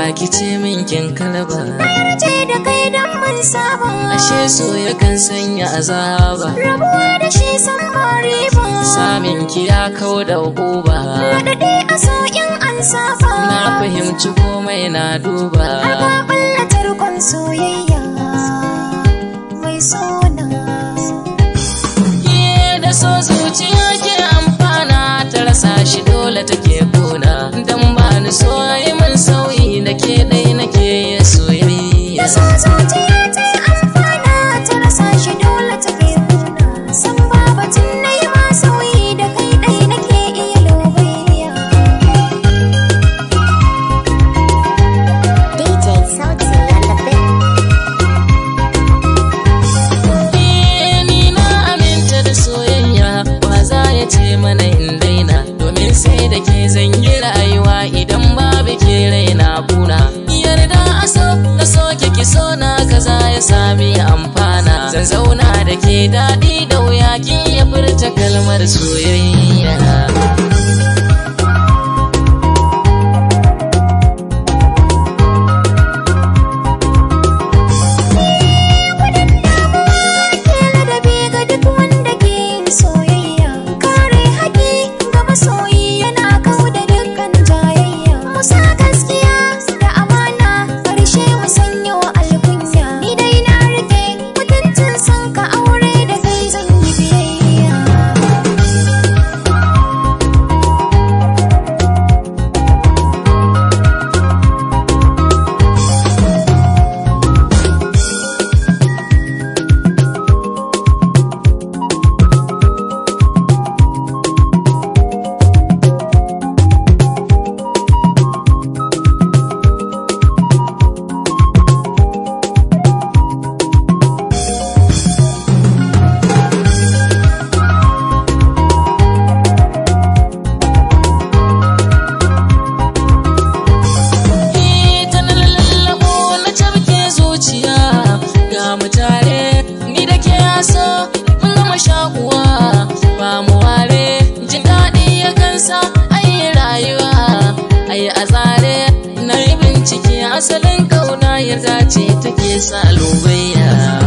ki ce min kin kalba yarje da kai dan mun saba ashe so yakan sanya azaba rabuwa da shi san ba riba samin ki ya kau da uba Raɗaɗi a sauƙin an saba na fahimci komai na duba Har ka ɓalla tarkon soyayya mai sona Ke da so zuciya ke amfana ta rasa shi dole take kuna dan ba ni so yi min sauyi da ke dai nake yin soyayya Da so zuciya ta yi amfana ta rasa shi dole ta kai kuna San babatin na yi ma sauyi da kai ɗai nake iya lobayya DJ Sauti on the beat. Eh, ni na aminta da soyayya ba za ya ce mana in daina domin sai da ke zan yi rayuwa idan babu ke raina kuna yarda a so da soke ki so na kaza ya sami amfana zan zauna da ke daɗi da wuya kin ya furta kalmar soyayya Ke ladabi ga duk wanda ke yin soyayya Kare haƙi ga masoyi yana kau da dukkan jayayya Musa gaskiya da amana ƙarshe mu sanyo alkunya Ni dai na rike mutuncin son ka aure da kai zan yi biyayya ta na lallabo na cabke zuciya ga mu tare ni da ke yaso mun gama shakuwa ba mu ware jin daɗi ya kansa ayi rayuwa ayi a tsare na yi bincike asalin kauna yarda ce take sa lubayya